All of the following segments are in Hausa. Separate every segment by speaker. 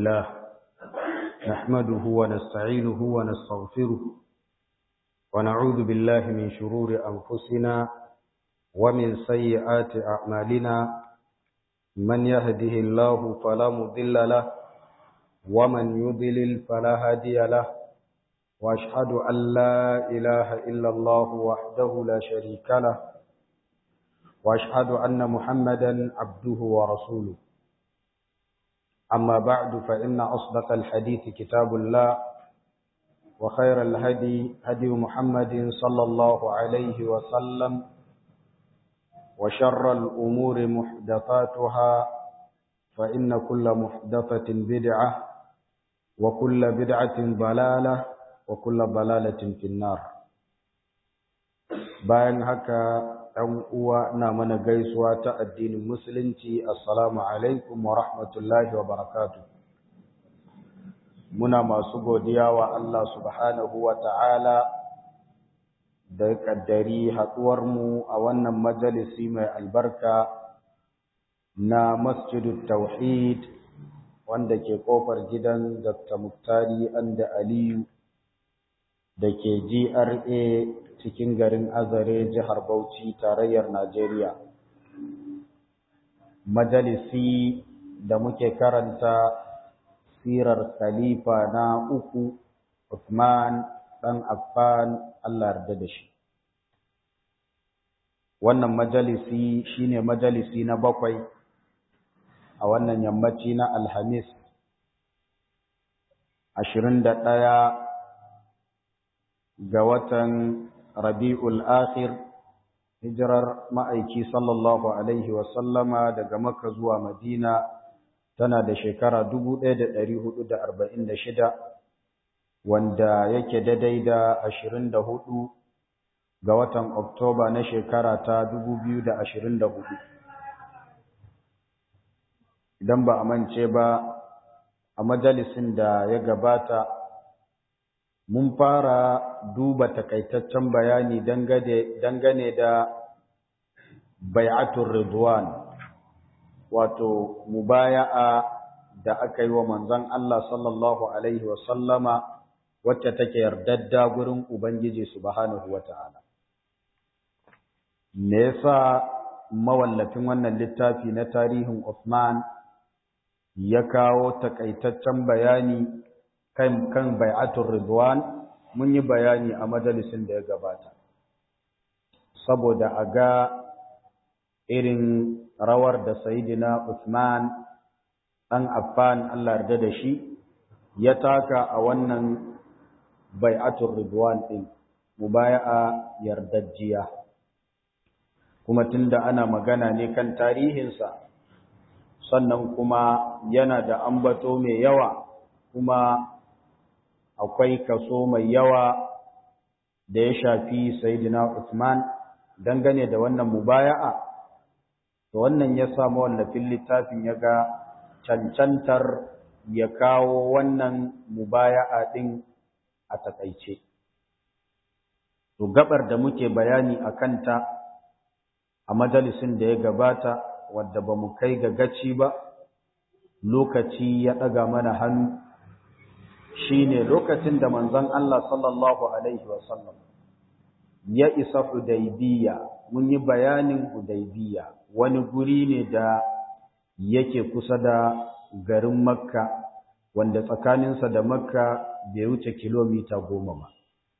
Speaker 1: لله نحمده ونستعينه ونستغفره ونعوذ بالله من شرور أنفسنا ومن سيئات أعمالنا من يهده الله فلا مضل له ومن يضلل فلا هادي له وأشهد أن لا إله إلا الله وحده لا شريك له وأشهد أن محمدا عبده ورسوله أما بعد فإن أصدق الحديث كتاب الله وخير الهدي هدي محمد صلى الله عليه وسلم وشر الأمور محدثاتها فإن كل محدثة بدعة وكل بدعة ضلالة وكل ضلالة في النار bayan haka ɗan uwa na mana gaisuwa ta addinin musulunci assalamu alaikum wa rahmatullahi wa barakatuh muna masu godiya wa Allah subhanahu wa ta'ala da kaddari mu a wannan majalisi mai albarka na masjidut tauhid wanda ke kofar gidan Dr. Muktari Anda Aliyu da ke GRA cikin garin Azare jihar Bauchi tarayyar Najeriya. Majalisi da muke karanta sirar khalifa na uku Uthman ɗan Affan Allah yarda da shi. Wannan majalisi shine majalisi na bakwai a wannan yammaci na Alhamis ashirin da ɗaya ga watan Rabi'ul Akhir hijirar ma'aiki sallallahu Alaihi wasallama daga Makka zuwa Madina tana da shekara shida, wanda yake daidai da hudu ga watan Oktoba na shekara ta hudu. Idan ba a mance ba a majalisin da ya gabata mun fara duba takaitaccen bayani dangane da bai'atul ridwan wato mubaya'a da aka yi wa manzon Allah sallallahu alaihi wa sallama wacce take yardadda gurin ubangiji subhanahu wata'ala me yasa mawallafin wannan littafi na tarihin Uthman ya kawo takaitaccen bayani kan kan bai'atul ridwan mun yi bayani a majalisin da ya gabata saboda a ga irin rawar da sayidina Uthman dan Affan Allah yarda da shi ya taka a wannan bai'atul ridwan din mubaya'a yardajjiya kuma tunda ana magana ne kan tarihinsa sannan kuma yana da ambato mai yawa kuma akwai kaso mai yawa da ya shafi Sayyidina Uthman dangane da wannan mubaya'a to wannan ya samu wallafin littafin ya ga cancantar ya kawo wannan mubaya'a din a takaice to gabar da muke bayani a kanta a majalisin da ya gabata wadda ba mu kai ga gaci ba lokaci ya ɗaga mana hannu shine lokacin da manzon Allah sallallahu alaihi wasallam ya isa Hudaybiya mun yi bayanin Hudaybiya wani guri ne da yake kusa da garin Makka wanda tsakaninsa da Makka bai wuce kilomita goma ba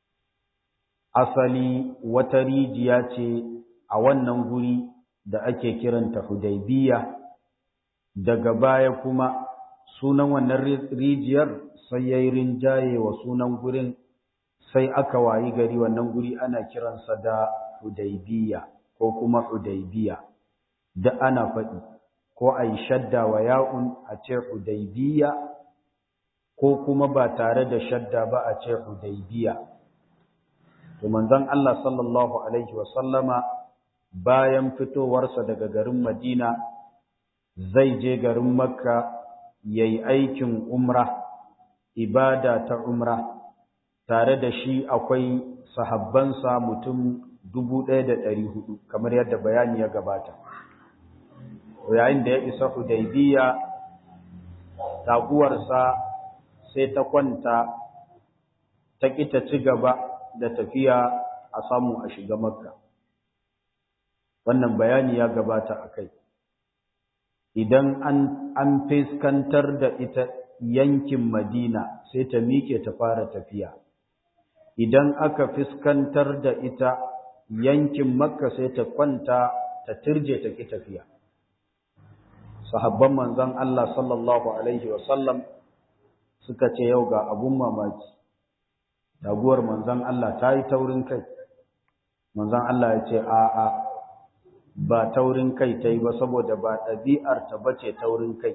Speaker 1: asali wata rijiya ce a wannan guri da ake kiranta Hudaybiya daga baya kuma sunan wannan rijiyar sai ya yi rinjaye wa sunan gurin sai aka wayi gari wannan guri ana kiransa da hudaybiya ko kuma hudaybiya da ana faɗi ko a yi shadda wa ya'un a ce hudaybiya ko kuma ba tare da shadda ba a ce hudaybiya to manzon Allah sallallahu alaihi wa sallama bayan fitowarsa daga garin Madina zai je garin Makka yayi aikin umra ibada ta umra tare da shi akwai sahabbansa mutum dubu ɗaya da ɗari hudu kamar yadda bayani ya gabata yayin da ya isa hudaybiya taguwarsa sai ta kwanta ta kita ci gaba da tafiya a samu a shiga makka wannan bayani ya gabata a kai idan an an fiskantar da ita yankin madina sai ta miƙe ta fara tafiya idan aka fiskantar da ita yankin makka sai ta kwanta ta turje ta ki tafiya sahabban manzon Allah sallallahu alaihi wasallam suka ce yau ga abun mamaki taguwar manzon Allah ta yi taurin kai manzon Allah ya ce a'a ba taurin kai ta yi ba saboda ba ɗabi'ar ta bace taurin kai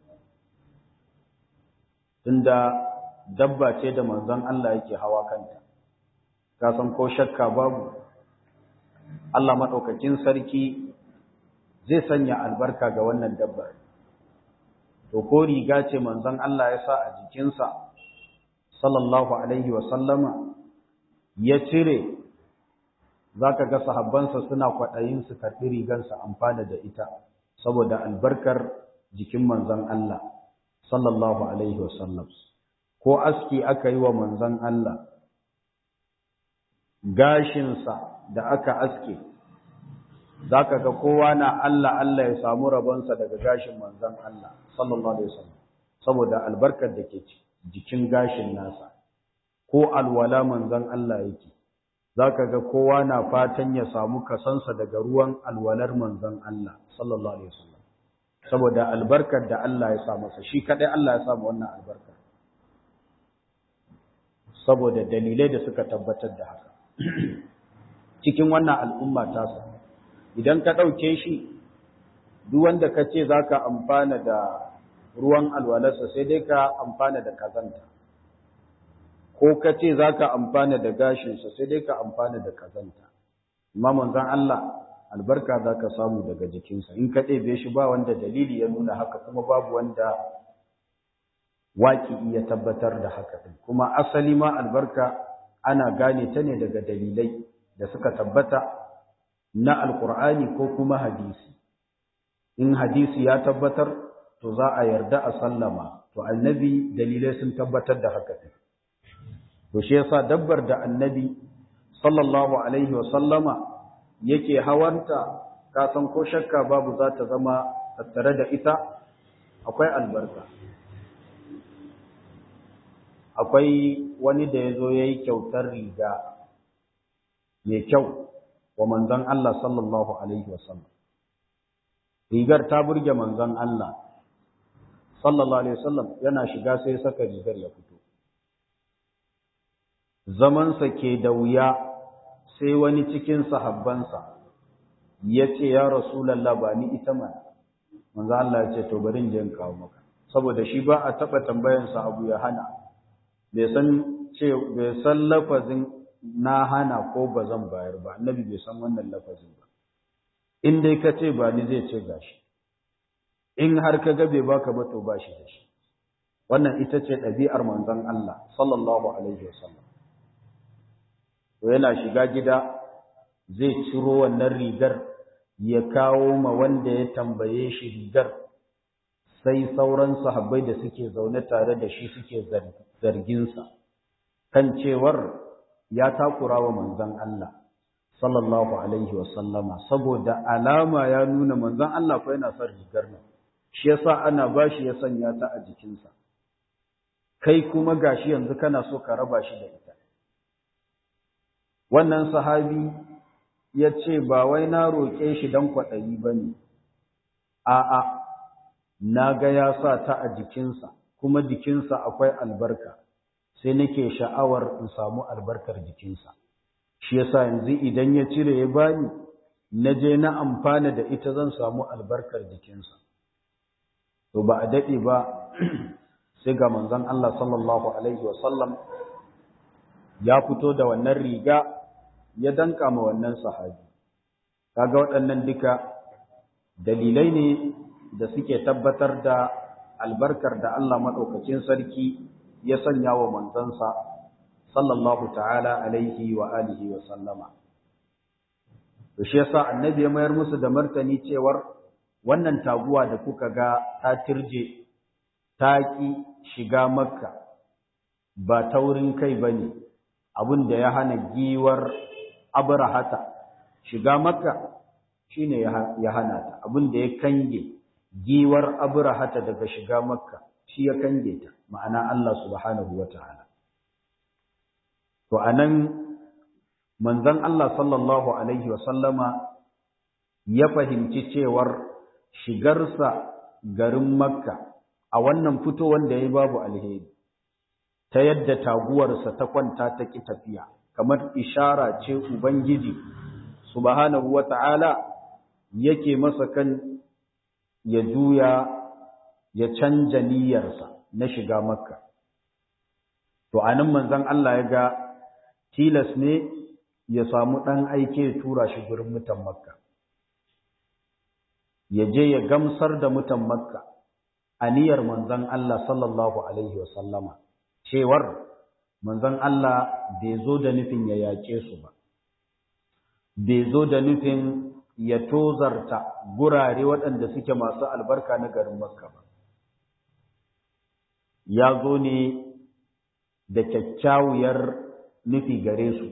Speaker 1: tunda dabba ce da manzon Allah yake hawa kanta ka san ko shakka babu Allah madaukakin sarki zai sanya albarka ga wannan dabbar to ko riga ce manzon Allah ya sa a jikinsa sallallahu alaihi wa sallama ya cire zaka ga sahabbansa suna kwadayin su karbi rigansa amfana da ita saboda albarkar jikin manzon Allah sallallahu alaihi wa sallam ko aski aka yi wa manzon Allah gashinsa da aka aske za ka ga kowa na Allah Allah ya samu rabonsa daga gashin manzan Allah sallallahu alaihi wasallam saboda albarkar da ke jikin gashin nasa ko alwala manzan Allah yake za ka ga kowa na fatan ya samu kasansa daga ruwan alwalar manzan Allah sallallahu alaihi wasallam saboda albarkar da Allah ya sa masa shi kadai Allah ya samu wannan albarka saboda dalilai da suka tabbatar da haka cikin wannan al'umma tasa idan ka ɗauke shi duk wanda ka ce za ka amfana da ruwan alwalarsa sai dai ka amfana da kazanta ko ka ce za ka amfana da gashinsa sai dai ka amfana da kazanta amma manzan Allah albarka za ka samu daga jikinsa in ka ɗebe shi ba wanda dalili ya nuna haka kuma babu wanda waki iya tabbatar da haka ɗin kuma asali ma albarka ana gane ta ne daga dalilai da suka tabbata na alkur'ani ko kuma hadisi in hadisi ya tabbatar to za a yarda a sallama to annabi dalilai sun tabbatar da haka ɗin to shi yasa dabbar da annabi sallallahu alaihi wa sallama yake hawanta ka san ko shakka babu za ta zama tattare da ita akwai albarka akwai wani da ya zo ya yi kyautar riga mai kyau wa manzon Allah sallallahu Alaihi wasallam. Rigar ta burge manzon Allah sallallahu Alaihi wasallam yana shiga sai saka rigar ya fito. Zamansa ke da wuya sai wani cikin sahabbansa ya ce, Ya Rasulallah ba ni ita mana, manzon Allah ya ce, To bari in je in kawo maka. Saboda shi ba a taɓa tambayansa abu ya hana. bai san ce bai san lafazin na hana ko ba zan bayar ba annabi bai san wannan lafazin ba in dai ka ce ba ni zai ce gashi in har ka ga bai baka ba to bashi da shi wannan ita ce ɗabi'ar manzon Allah sallallahu alaihi wasallam to yana shiga gida zai ciro wannan rigar ya kawo ma wanda ya tambaye shi rigar sai sauran sahabbai da suke zaune tare da shi suke zarginsa kan cewar ya takura wa manzon Allah sallallahu alaihi wasallama saboda alama ya nuna manzon Allah ko yana son rigar nan shi yasa ana bashi ya sanya ta a jikinsa kai kuma gashi yanzu kana so ka raba shi da ita wannan sahabi ya ce ba wai na roƙe shi don kwaɗayi ba ne a'a na ga ya sa ta a jikinsa kuma jikinsa akwai albarka sai nake sha'awar in samu albarkar jikinsa shi yasa yanzu idan ya cire ya bani na je na amfana da ita zan samu albarkar jikinsa to ba a daɗe ba sai ga manzon Allah sallallahu alaihi wasallam ya fito da wannan riga ya danka ma wannan sahabi kaga waɗannan duka dalilai ne da suke tabbatar da albarkar da Allah maɗaukacin sarki ya sanya wa manzansa sallallahu ta'ala alaihi wa alihi wa sallama. To shi yasa annabi ya mayar musu da martani cewar wannan taguwa da kuka ga ta tirje ta ƙi shiga makka ba taurin kai ba ne abin da ya hana giwar abrahata shiga makka shi ne ya hana ta abin da ya kange giwar abrahata daga shiga makka shi ya kange ta ma'ana Allah subhanahu wa ta'ala to anan manzon Allah sallallahu alaihi wa sallama ya fahimci cewar shigarsa garin makka a wannan fitowar da ya babu alheri ta yadda taguwarsa ta kwanta ta ƙi tafiya kamar ishara ce ubangiji subhanahu wata'ala yake masa kan ya juya ya canja niyyarsa na shiga makka to anan manzon Allah ya ga tilas ne ya samu ɗan aike tura shi gurin mutan makka ya je ya gamsar da mutan makka aniyar manzon Allah sallallahu alaihi wasallama cewar manzon Allah bai zo da nufin ya yaƙe su ba bai zo da nufin ya tozarta gurare waɗanda suke masu albarka na garin makka ba ya zo ne da kyakkyawar nufi gare su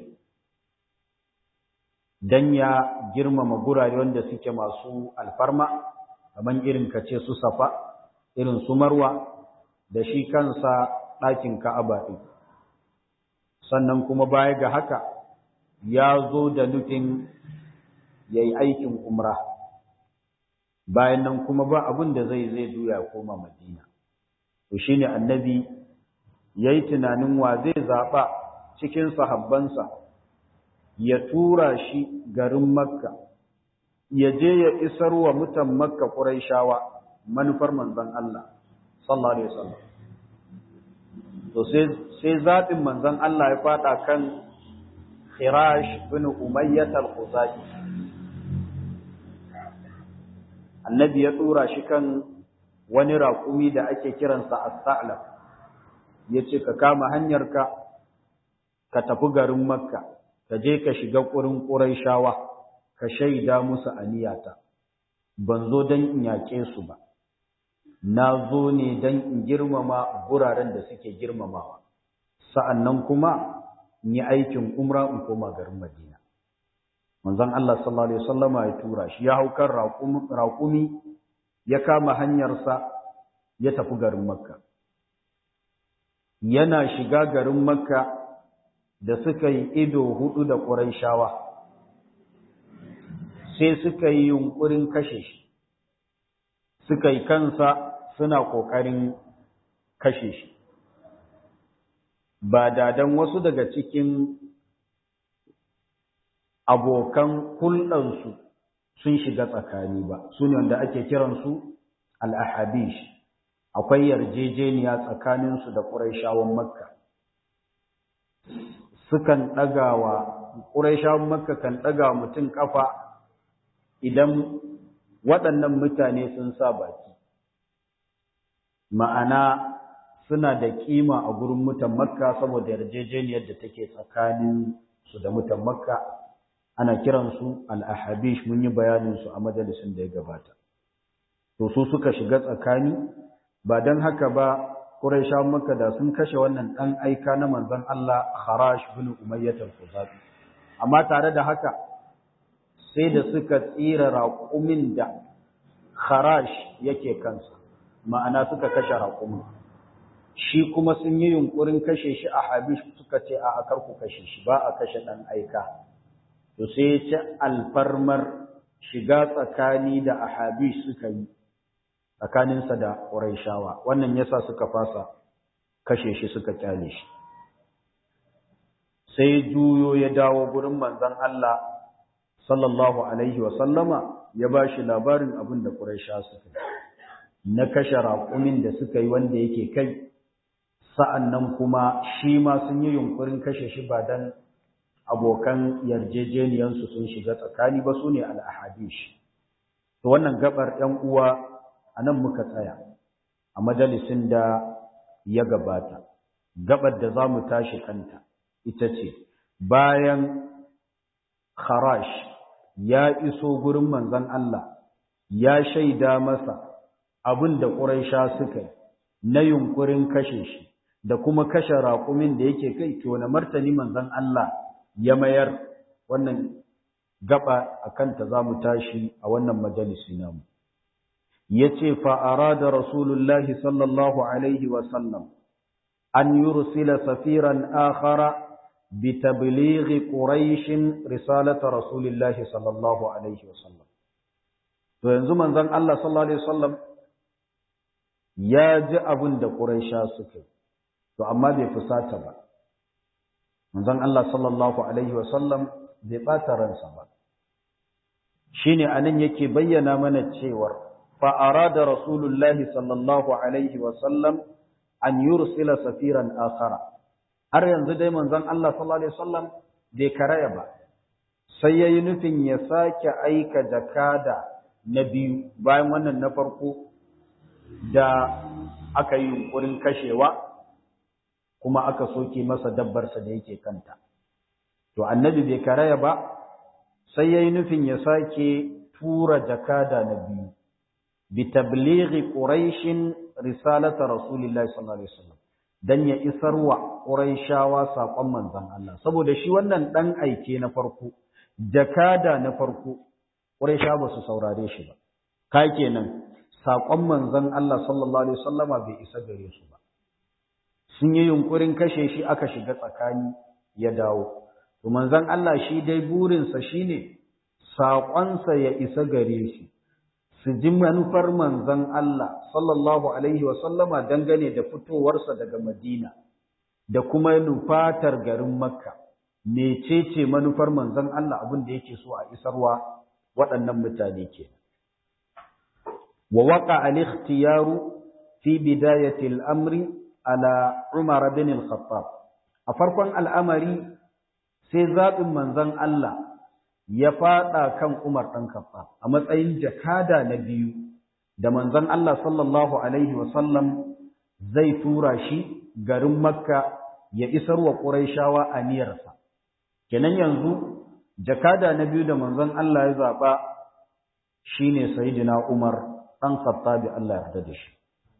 Speaker 1: don ya girmama gurare wanda suke masu alfarma kamar irin kace su safa irin su marwa da shi kansa ɗakin ka'aba ɗin sannan kuma baya ga haka ya zo da nufin ya yi aikin umra bayan nan kuma ba abin da zai zai duya koma madina to shi ne annabi ya yi tunanin wa zai zaɓa cikin sahabbansa ya tura shi garin makka ya je ya isar wa mutan makka ƙuraishawa manufar manzon Allah sallallahu alaihi wasallam to sai zaɓin manzon Allah ya faɗa kan Khirash bin Umayyah al-Khuzai annabi ya tura shi kan wani raƙumi da ake kiransa as-Sa'lab yace ka kama hanyarka ka tafi garin Makka ka je ka shiga ƙurin Qurayshawa ka shaida musu aniyata ban zo dan in yaƙe su ba na zo ne don in girmama guraren da suke girmamawa sa'annan kuma in yi aikin umra in koma garin madina manzon Allah sallallahu alaihi wasallama ya tura shi ya hau kan raƙumi ya kama hanyarsa ya tafi garin makka yana shiga garin makka da suka yi ido hudu da ƙurayshawa sai suka yi yunkurin kashe shi suka yi kansa suna ƙoƙarin kashe shi ba dadan wasu daga cikin abokan hulɗansu sun shiga tsakani ba su ne wanda ake kiransu al'ahabish akwai yarjejeniya tsakaninsu da ƙuraishawan makka sukan ɗagawa ƙuraishawan makka kan ɗaga mutum ƙafa idan waɗannan mutane sun sa baki ma'ana suna da kima a gurin mutan makka saboda yarjejeniyar da take tsakanin su da mutan makka ana kiransu al-ahabish mun yi bayanin su a majalisin da ya gabata to su suka shiga tsakani ba dan haka ba quraishawan makka da sun kashe wannan dan aika na manzon Allah kharash bin umayyah al-khuzai amma tare da haka sai da suka tsira raƙumin da kharash yake kansa ma'ana suka kashe raƙumin shi kuma sun yi yunkurin kashe shi a habish suka ce a akar ku kashe shi ba a kashe ɗan aika to sai ya ci alfarmar shiga tsakani da a habish suka yi tsakaninsa da ƙuraishawa wannan yasa suka fasa kashe shi suka kyale shi sai juyo ya dawo gurin manzon Allah sallallahu alaihi wa sallama ya ba shi labarin abin da ƙuraisha suka yi na kashe raƙumin da suka yi wanda yake kai sa'an nan kuma shi ma sun yi yunkurin kashe shi ba don abokan yarjejeniyansu sun shiga tsakani ba su ne al'ahadish. To wannan gabar ‘yan uwa a nan muka tsaya a majalisin da ya gabata. Gabar da za mu tashi kanta ita ce, bayan Kharash ya iso gurin manzan Allah, ya shaida masa abin da ƙuraisha suka yi, na yunkurin kashe shi da kuma kashe raƙumin da yake kai to na martani manzon Allah ya mayar wannan gaba akan ta zamu tashi a wannan majalisi namu yace fa arada rasulullahi sallallahu alaihi wa sallam an yursila safiran akhara بتبليغ قريش رسالة رسول الله صلى الله عليه وسلم to yanzu manzon Allah sallallahu alaihi wasallam ya ji abin da Quraisha suka to amma bai fusata ba manzon Allah sallallahu alaihi wasallam bai bata ransa ba shine anan yake bayyana mana cewa fa arada rasulullahi sallallahu alaihi wasallam an yursila safiran akhara har yanzu dai manzon Allah sallallahu alaihi wasallam bai karaya ba sai yayi nufin ya sake aika jakada na biyu bayan wannan na farko da aka yi yunkurin kashewa kuma aka soke masa dabbarsa da yake kanta to annabi bai karaya ba sai yayi nufin ya sake tura jakada na biyu bi tablighi quraish risalata rasulillahi sallallahu alaihi wasallam dan ya isarwa quraishawa sakon manzon Allah saboda shi wannan dan aike na farko jakada na farko quraisha ba su saurare shi ba kai kenan sakon manzon Allah sallallahu alaihi wasallama bai isa gare su ba sun yi yunkurin kashe shi aka shiga tsakani ya dawo to manzon Allah shi dai burinsa shine saƙonsa ya isa gare shi su ji manufar manzon Allah sallallahu alaihi wasallama dangane da fitowarsa daga Madina da kuma nufatar garin Makka mecece manufar manzon Allah abin da yake so a isarwa waɗannan mutane ke wa waqa al-ikhtiyaru fi bidayati al-amri ala Umar bin al-Khattab a farkon al'amari sai zaɓin manzon Allah ya faɗa kan Umar ɗan Khattab a matsayin jakada na biyu da manzon Allah sallallahu alaihi wasallam zai tura shi garin Makka ya isar wa Qurayshawa aniyarsa kenan yanzu jakada na biyu da manzon Allah ya zaɓa shine Sayyidina Umar ɗan Khattab Allah ya yarda da shi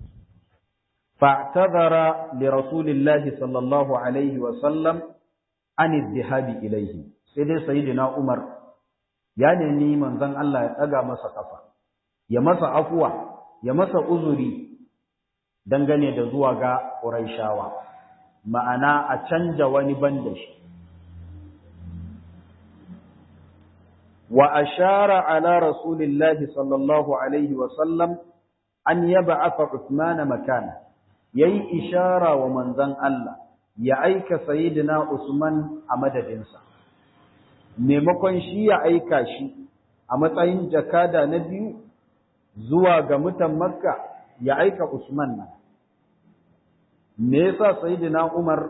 Speaker 1: فاعتذر لرسول الله صلى الله عليه وسلم عن الذهاب إليه سيدي سيدنا عمر ya nemi manzon Allah ya ɗaga masa ƙafa ya masa afuwa ya masa uzuri dangane da zuwa ga Qurayshawa ma'ana a canja wani banda shi wa ashara ala rasulillahi sallallahu alaihi wa sallam an yab'atha Uthman makana yayi ishara wa manzon Allah ya aika sayyidina Usman a madadinsa maimakon shi ya aika shi a matsayin jakada na biyu zuwa ga mutan Makka ya aika Usman nan me yasa sayyidina Umar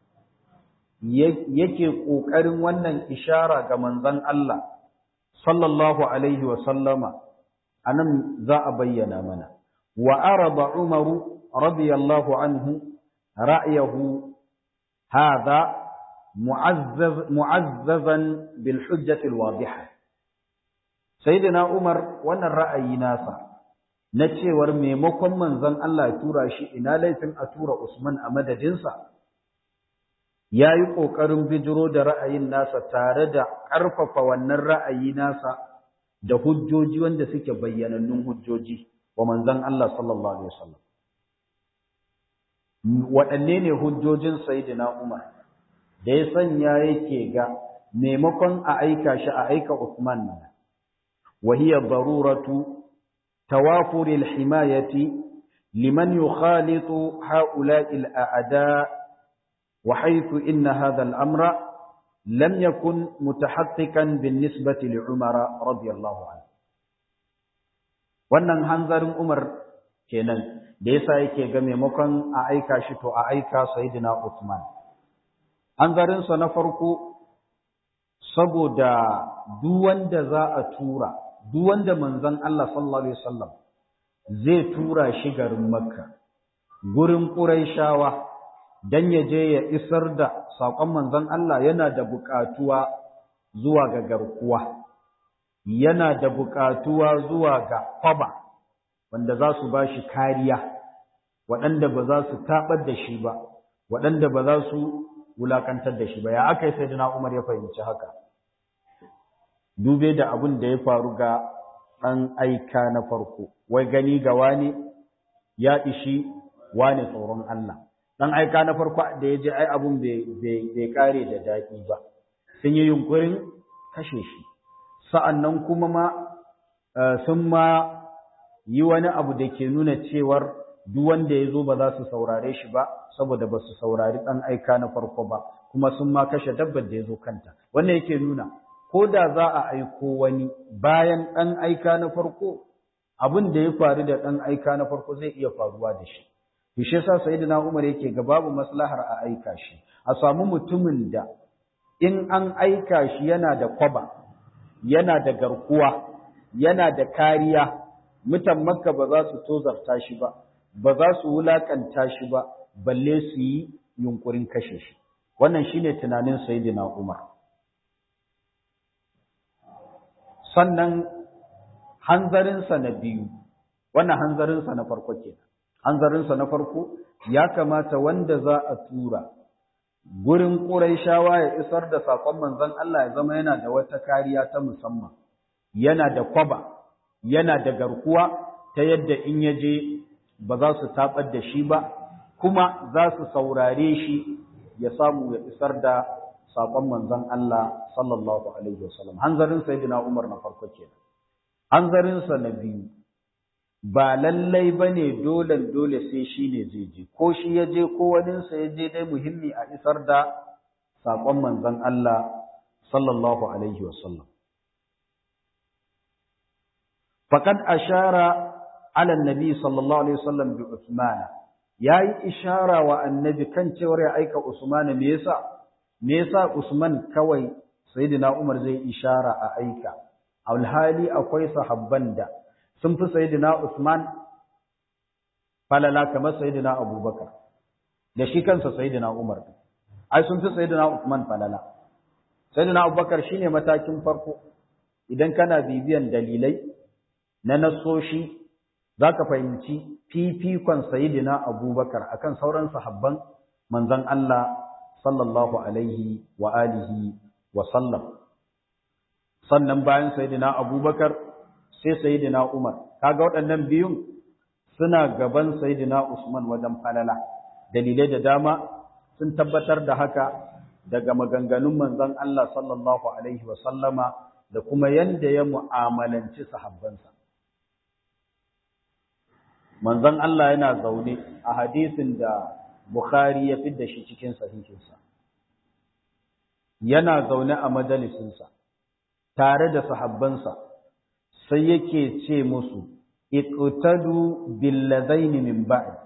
Speaker 1: yake kokarin wannan ishara ga manzon Allah sallallahu alaihi wa sallama anan za a bayyana mana wa arada Umaru رضي الله عنه رأيه هذا معزز معززا بالحجة الواضحة سيدنا عمر وانا الرأي ناسا نتشور ميمكم من ظن الله تورا شيء إنا ليفن أتورا عثمان أمد جنسا ya yi ƙoƙarin bijiro da ra'ayin nasa tare da ƙarfafa wannan ra'ayi nasa da hujjoji wanda suke bayyanannun hujjoji wa manzon Allah sallallahu alaihi wasallam waɗanne ne hujjojin Sayyidina Umar da ya sanya yake ga maimakon a aika shi a aika Uthman nan wa hiya daruratu tawafur al-himayati liman yukhalitu ha'ula'i al-a'da wa haythu inna hadha al-amra lam yakun mutahaqqiqan bin-nisbati li Umar radiyallahu anhu wannan hanzarin Umar kenan da yasa yake ga maimakon a aika shi to a aika sayyidina Uthman hanzarin sa na farko saboda duk wanda za a tura duk wanda manzon Allah sallallahu alaihi wasallam zai tura shi garin Makka gurin Quraishawa dan ya je ya isar da sakon manzon Allah yana da buƙatuwa zuwa ga garkuwa yana da buƙatuwa zuwa ga kwaba wanda za su ba shi kariya waɗanda ba za su taɓar da shi ba waɗanda ba za su wulakantar da shi ba ya aka yi sai Umar ya fahimci haka dube da abin da ya faru ga ɗan aika na farko wai gani ga wani ya ishi wani tsoron Allah ɗan aika na farko da ya je ai abin bai kare da daɗi ba sun yi yunkurin kashe shi sa'an nan kuma ma sun ma yi wani abu da ke nuna cewar duk wanda ya zo ba za su saurare shi ba saboda ba su saurari ɗan aika na farko ba kuma sun ma kashe dabbar da ya zo kanta wannan yake nuna ko da za a aiko wani bayan ɗan aika na farko abin da ya faru da ɗan aika na farko zai iya faruwa da shi shi yasa sayyidina Umar yake ga babu maslahar a aika shi a samu mutumin da in an aika shi yana da kwaba yana da garkuwa yana da kariya mutan makka ba za su tozarta shi ba ba za su wulakanta shi ba balle su yi yunkurin kashe shi wannan shine tunanin sayyidina Umar sannan hanzarinsa na biyu wannan hanzarinsa na farko kenan hanzarinsa na farko ya kamata wanda za a tura gurin Qurayshawa ya isar da sakon manzon Allah ya zama yana da wata kariya ta musamman yana da kwaba yana da garkuwa ta yadda in ya je ba za su tabar da shi ba kuma za su saurare shi ya samu ya isar da sakon manzon Allah sallallahu alaihi wasallam hanzarin sayyidina Umar na farko kenan hanzarin sa na biyu ba lallai bane dole dole sai shi ne zai je ko shi ya je ko wani sa ya je dai muhimmi a isar da sakon manzon Allah sallallahu alaihi wasallam faqad ashara ala annabi sallallahu alaihi wasallam bi Uthman yayi ishara wa annabi kan cewar ya aika Usman me yasa me yasa Usman kawai sayyidina Umar zai ishara a aika alhali akwai sahabban da sun fi sayyidina Usman falala kamar sayyidina Abubakar da shi kansa sayyidina Umar ai sun fi sayyidina Usman falala sayyidina Abubakar shine matakin farko idan kana bibiyan dalilai na nasoshi zaka fahimci fifikon sayyidina Abubakar akan sauran sahabban manzon Allah sallallahu alaihi wa alihi wa sallam sannan bayan sayyidina abubakar sai sayyidina umar kaga waɗannan biyun suna gaban sayyidina usman wajen falala dalilai da dama sun tabbatar da haka daga maganganun manzon Allah sallallahu alaihi wa sallama da kuma yanda ya mu'amalanci sahabbansa manzon Allah yana zaune a hadisin da Bukhari ya fidda shi cikin sahihinsa. Yana zaune a majalisinsa, tare da sahabbansa, sai yake ce musu, Iqtadu billadaini min ba'd.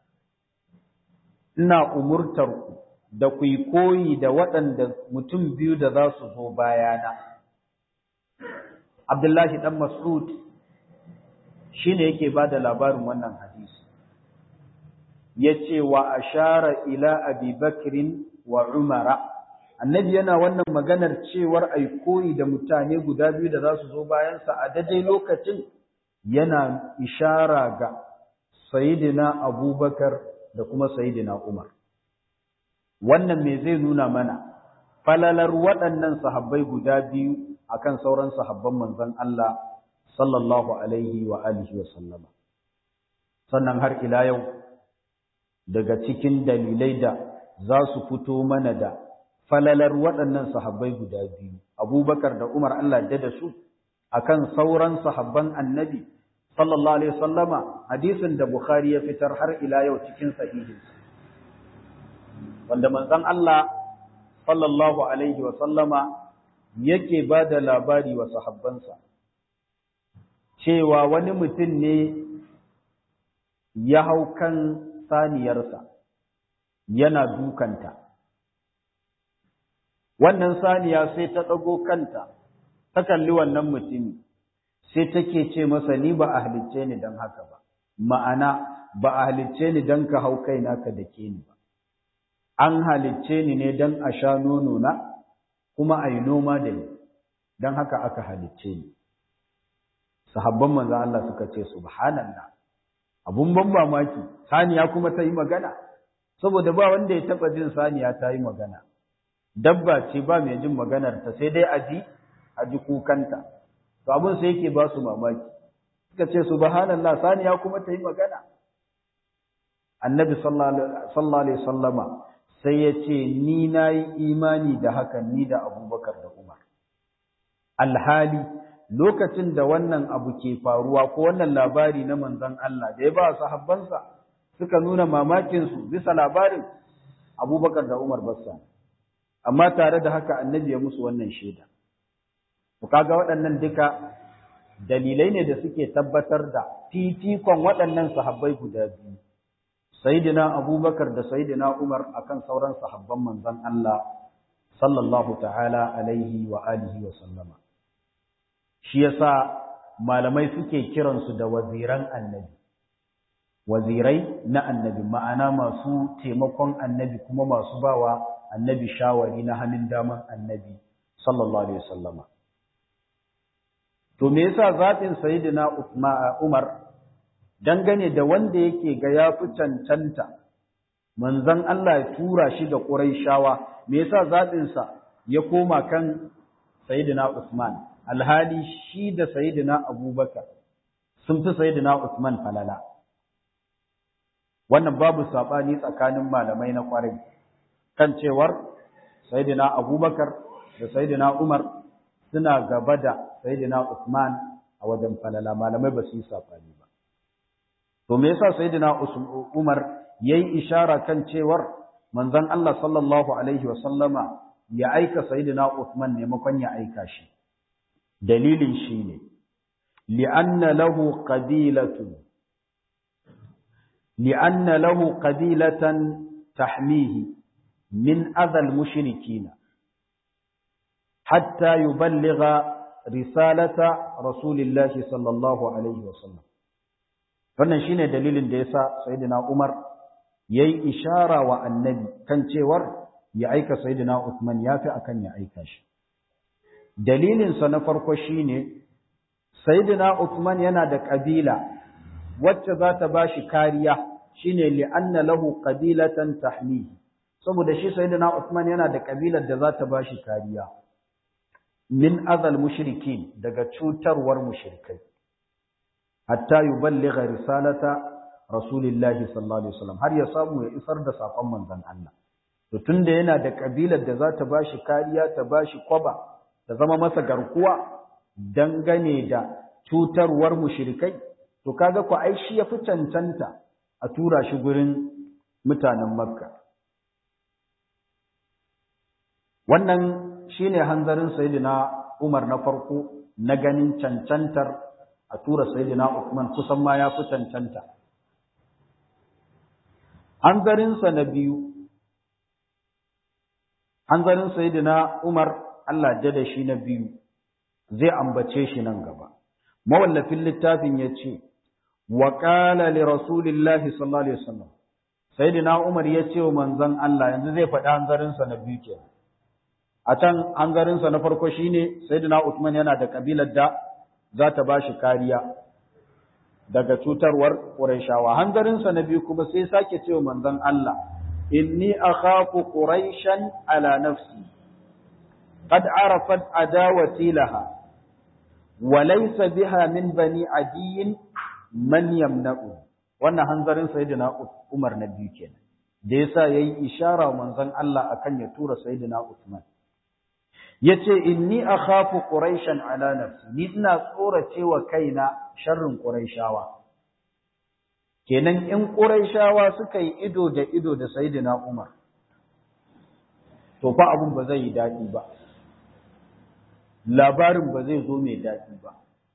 Speaker 1: Ina umurtar ku da ku koyi da waɗanda mutum biyu da za su zo bayana. Abdullahi ɗan Mas'ud shi ne yake ba da labarin wannan hadisi. ya ce wa ashara ila abi bakrin wa umara annabi yana wannan maganar cewar ai koyi da mutane guda biyu da za su zo bayansa a daidai lokacin yana ishara ga sayidina abubakar da kuma sayidina umar wannan me zai nuna mana falalar waɗannan sahabbai guda biyu akan sauran sahabban manzon Allah sallallahu alaihi wa alihi wa sallama sannan har ila yau daga cikin dalilai da za su fito mana da falalar waɗannan sahabbai guda biyu abubakar da umar Allah da da su akan sauran sahabban annabi sallallahu alaihi wasallama hadisin da bukhari ya fitar har ila yau cikin sahihin wanda manzon Allah sallallahu alaihi wasallama yake ba da labari wa sahabbansa cewa wani mutum ne ya hau kan saniyarsa yana dukanta. Wannan saniya sai ta ɗago kanta, ta kalli wannan mutumi, sai take ce masa ni ba a halicce ni don haka ba, ma'ana ba a halicce ni don ka hau kaina ka dake ni ba. An halicce ni ne don a sha nono na, kuma a yi noma da ni, don haka aka halicce ni. Sahabban manzo Allah suka ce, Subhanallah. abun ban mamaki saniya kuma ta yi magana saboda ba wanda ya taba jin saniya ta yi magana dabba ce ba mai jin maganar ta sai dai aji aji kukanta to abun sai yake ba su mamaki suka ce subhanallah saniya kuma ta yi magana annabi sallallahu alaihi sallama sai ya ce ni na yi imani da hakan ni da abubakar da umar alhali lokacin da wannan abu ke faruwa ko wannan labari na manzon Allah da ya ba sahabbansa suka nuna mamakinsu bisa labarin abubakar da umar bassa amma tare da haka annabi ya musu wannan shaida ku kaga waɗannan duka dalilai ne da suke tabbatar da fifikon waɗannan sahabbai guda biyu Sayyidina Abubakar da Sayyidina Umar akan sauran sahabban manzon Allah sallallahu ta'ala alaihi wa alihi wa sallama. Shi yasa malamai suke kiransu da waziran annabi. Wazirai na annabi ma'ana masu taimakon annabi kuma masu bawa annabi shawari na hannun daman annabi sallallahu alaihi wa sallama. To me yasa zaɓin Sayyidina Umar dangane da wanda yake ga ya fi cancanta manzon Allah ya tura shi ga Qurayshawa me yasa zaɓinsa ya koma kan Sayyidina Usman alhali shi da Sayyidina Abubakar sun fi Sayyidina Usman falala wannan babu sabani tsakanin malamai na kwarai kan cewar Sayyidina Abubakar da Sayyidina Umar suna gaba da Sayyidina Usman a wajen falala malamai ba su yi sabani ba to me yasa sayyidina Umar yayi ishara kan cewar manzon Allah sallallahu alaihi wasallama ya aika sayyidina Uthman maimakon ya aika shi dalilin shine li'anna lahu qabilatun li'anna lahu qabilatan tahmihi min adha al-mushrikeen hatta yuballigha risalata rasulillahi sallallahu alaihi wasallam wannan shine dalilin da yasa sayyidina Umar yayi ishara wa annabi kan cewar ya aika sayyidina Uthman yafi akan ya aika shi dalilin sa na farko shine sayyidina Uthman yana da kabila wacce za ta bashi kariya shine li anna lahu qabilatan tahmihi saboda shi sayyidina Uthman yana da kabilar da za ta bashi kariya min azal mushrikin daga cutarwar mushrikai hatta yuballigha risalata rasulillahi sallallahu alaihi wasallam har ya samu ya isar da sakon manzon Allah to tunda yana da kabilar da za ta bashi kariya ta bashi kwaba ta zama masa garkuwa dangane da cutarwar mushrikai to kaga ku ai shi yafi cancanta a tura shi gurin mutanen makka wannan shine hanzarin sayyidina Umar na farko na ganin cancantar a tura sayyidina Uthman kusan ma ya fi cancanta. Hanzarinsa na biyu, hanzarin sayyidina Umar Allah da shi na biyu zai ambace shi nan gaba. Mawallafin littafin ya ce, wa ƙala li Rasulillahi sallallahu Alaihi wasallam, sayyidina Umar ya ce wa manzon Allah yanzu zai faɗi hanzarinsa na biyu kenan. A can hanzarinsa na farko shine sayyidina Uthman yana da kabilar da za ta ba shi kariya daga cutarwar Qurayshawa. Hanzarinsa na biyu kuma sai sake cewa manzon Allah, inni akhafu Qurayshan ala nafsi qad arafat adawati laha wa laysa biha min bani adiyin man yamna'u wannan hanzarin sayyidina Umar na biyu kenan da yasa yayi ishara manzon Allah akan ya tura sayyidina Uthman yace inni akhafu quraishan ala nafsi ni ina tsorace wa kaina sharrin quraishawa kenan in quraishawa suka yi ido da ido da sayyidina Umar to fa abun ba zai yi dadi ba labarin ba zai zo mai dadi ba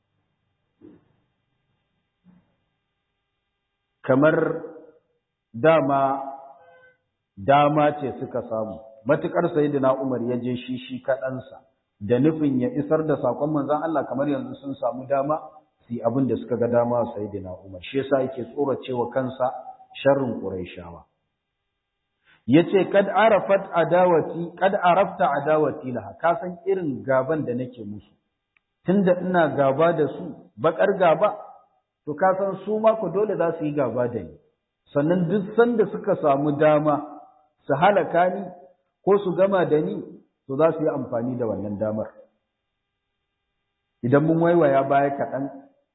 Speaker 1: kamar dama dama ce suka samu matukar sayyidina Umar ya je shi shi kaɗansa da nufin ya isar da sakon manzon Allah kamar yanzu sun samu dama su abin da suka ga dama sayyidina Umar shi yasa yake tsoracewa kansa sharrin Qurayshawa yace kad arafat adawati kad arafta adawati laha ka san irin gaban da nake musu tunda ina gaba da su bakar gaba to ka san su ma ku dole za su yi gaba da ni sannan duk sanda suka samu dama su halaka ni ko su gama da ni to za su yi amfani da wannan damar idan mun waiwaya baya kaɗan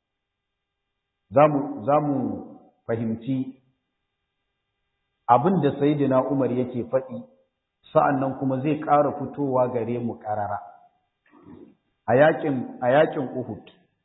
Speaker 1: za mu fahimci abin da Sayyidina Umar yake faɗi sa'annan kuma zai ƙara fitowa gare mu ƙarara a yakin a yakin Uhud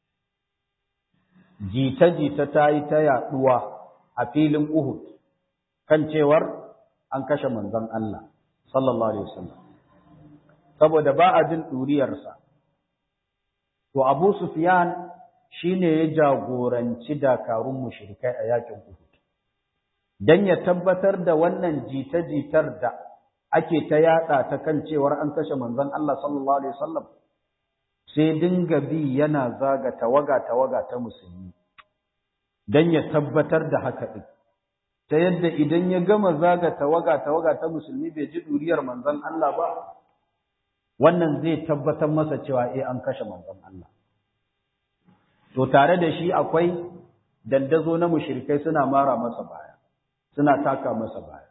Speaker 1: jita-jita ta yi ta yaɗuwa a filin Uhud kan cewar an kashe manzon Allah sallallahu alaihi wasallam saboda ba a jin ɗuriyarsa to Abu Sufyan shine ya jagoranci dakarun mushrikai a yakin Uhud dan ya tabbatar da wannan jita-jitar da ake ta yada ta kan cewar an kashe manzon Allah sallallahu alaihi wasallam sai dinga bi yana zaga tawaga tawaga ta musulmi dan ya tabbatar da haka din ta yadda idan ya gama zaga tawaga tawaga ta musulmi bai ji duriyar manzon Allah ba wannan zai tabbatar masa cewa eh an kashe manzon Allah to tare da shi akwai dandazo na mushrikai suna mara masa baya suna taka masa baya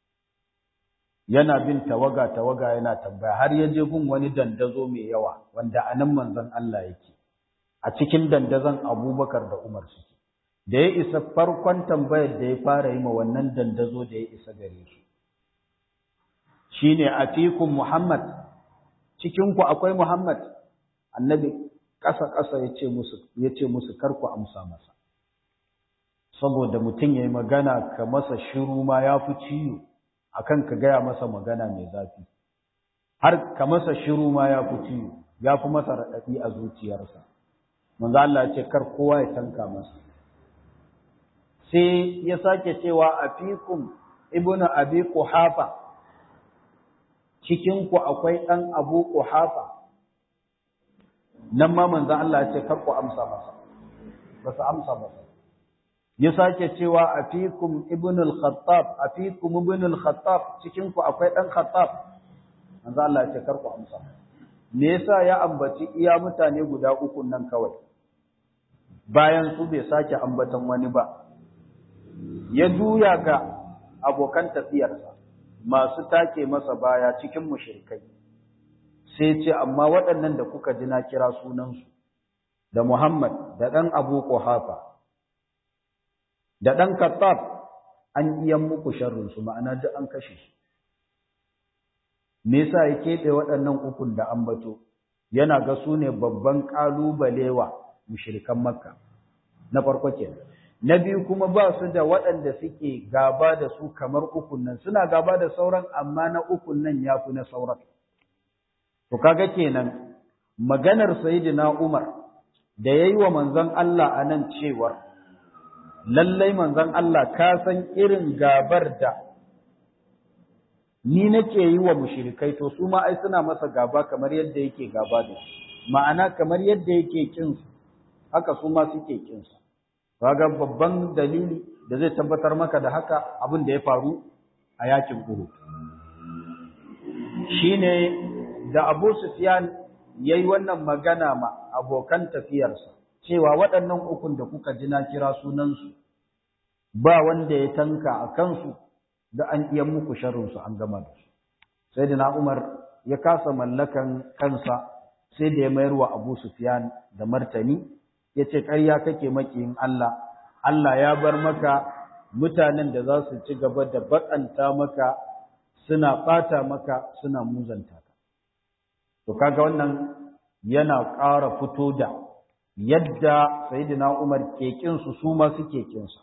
Speaker 1: yana bin tawaga tawaga yana tambaya har ya je gun wani dandazo mai yawa wanda anan manzon Allah yake a cikin dandazon Abubakar da Umar suke da ya isa farkon tambayar da ya fara yi ma wannan dandazo da ya isa gare su shine atikum Muhammad cikin ku akwai Muhammad annabi ƙasa ƙasa yace musu yace musu kar ku amsa masa saboda mutum yayi magana ka masa shiru ma yafi ciwo akan ka gaya masa magana mai zafi har ka masa shiru ma yafi ciwo yafi masa radadi a zuciyarsa manzo Allah ya ce kar kowa ya tanka masa sai ya sake cewa afikum ibnu abi quhafa cikin ku akwai dan abu quhafa nan ma manzo Allah ya ce kar ku amsa masa ba su amsa masa ya sake cewa afikum ibn al-khattab afikum ibn al-khattab cikin ku akwai dan khattab manzo Allah ya ce kar ku amsa me yasa ya ambaci iya mutane guda uku nan kawai bayan su bai sake ambatan wani ba ya juya ga abokan tafiyarsa masu take masa baya cikin mushrikai sai ce amma waɗannan da kuka ji na kira sunansu da Muhammad da ɗan Abu Quhafa da ɗan Kattab an iya muku sharrinsu ma'ana duk an kashe su. Me yasa ya keɓe waɗannan ukun da ambato yana ga su ne babban ƙalubalewa mushrikan Makka na farko kenan. Na biyu kuma ba su da waɗanda suke gaba da su kamar ukun nan suna gaba da sauran amma na ukun nan ya fi na sauran. To kaga kenan maganar Sayyidina Umar da yayi wa manzon Allah a nan cewar lallai manzon Allah ka san irin gabar da ni nake yi wa mushrikai to su ma ai suna masa gaba kamar yadda yake gaba da su ma'ana kamar yadda yake kin su haka su ma suke kin su kaga babban dalili da zai tabbatar maka da haka abin da ya faru a yakin Uhud shine da Abu Sufyan yayi wannan magana ma abokan tafiyarsa cewa waɗannan ukun da kuka ji na kira sunansu ba wanda ya tanka a kansu da an iya muku sharrinsu an gama da su sai da Umar ya kasa mallakan kansa sai da ya mayar wa Abu Sufyan da martani ya ce ƙarya kake makiyin Allah Allah ya bar maka mutanen da za su ci gaba da baƙanta maka suna ɓata maka suna muzanta ka to kaga wannan yana ƙara fito da yadda Sayyidina Umar ke kinsu su ma suke kinsa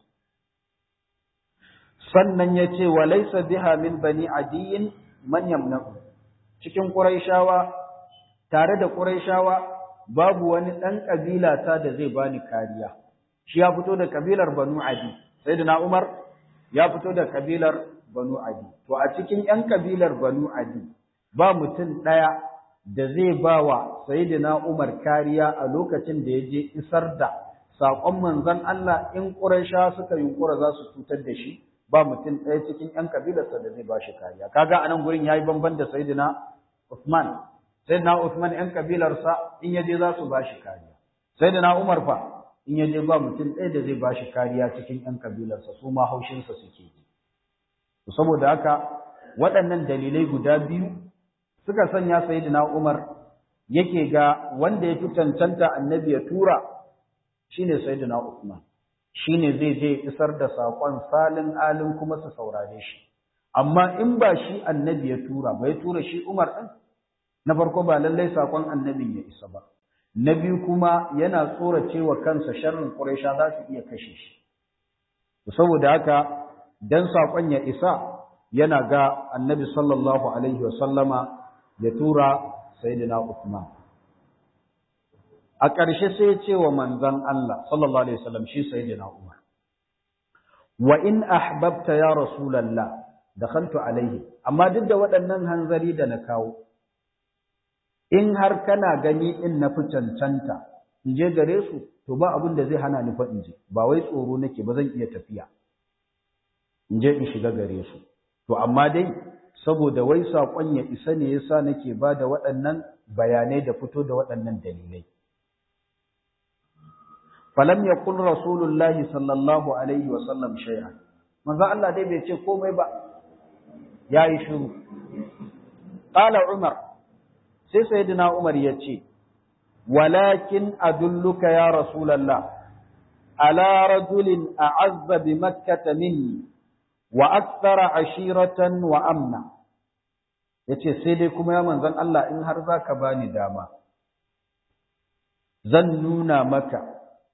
Speaker 1: sannan ya ce wa laisa biha min bani adiyin man yamna'u cikin Qurayshawa tare da Qurayshawa babu wani dan kabila ta da zai bani kariya shi ya fito da kabilar Banu Adi Sayyidina Umar ya fito da kabilar Banu Adi to a cikin yan kabilar Banu Adi ba mutum daya da zai bawa Sayyidina Umar kariya a lokacin da ya je isar da saƙon manzon Allah in Qurayshawa suka yunkura za su cutar da shi ba mutum ɗaya cikin ‘yan kabilarsa da zai ba shi kariya. Kaga a nan gurin ya yi bamban da Sayyidina Usman. Sayyidina Usman ‘yan kabilarsa in ya je za su ba shi kariya. Sayyidina Umar fa in ya je ba mutum ɗaya da zai bashi kariya cikin ƴan kabilarsa su ma haushinsa suke yi saboda haka waɗannan dalilai guda biyu suka sanya sayyidina Umar yake ga wanda ya fi cancanta annabi ya tura shine sayyidina Uthman shine zai je isar da saƙon salin alin kuma su saurare shi amma in ba shi annabi ya tura ba ya tura shi Umar ɗin na farko ba lallai saƙon annabin ya isa ba na biyu kuma yana tsorace wa kansa sharrin Quraysha za su iya kashe shi saboda haka dan saƙon ya isa yana ga annabi sallallahu alaihi wa sallama ya tura sayyidina Uthman a ƙarshe sai ya ce wa manzon Allah sallallahu alaihi wasallam shi sayyidina Umar wa in ahbabta ya rasulullah dakhaltu alaihi amma duk da waɗannan hanzari da na kawo in har kana gani in na fi cancanta in je gare su to ba abin da zai hana ni fa in je ba wai tsoro nake ba zan iya tafiya in je in shiga gare su to amma dai saboda wai saƙon ya isa ne yasa nake ba da waɗannan bayanai da fito da waɗannan dalilai falam yaqul rasulullahi sallallahu alaihi wa sallam shay'an manzo Allah dai bai ce komai ba yayi shiru qala umar sai sayyidina umar yace walakin adulluka ya rasulullah ala rajulin a'azza bi makkah minni wa akthara ashiratan wa amna yace sai dai kuma ya manzon Allah in har zaka bani dama zan nuna maka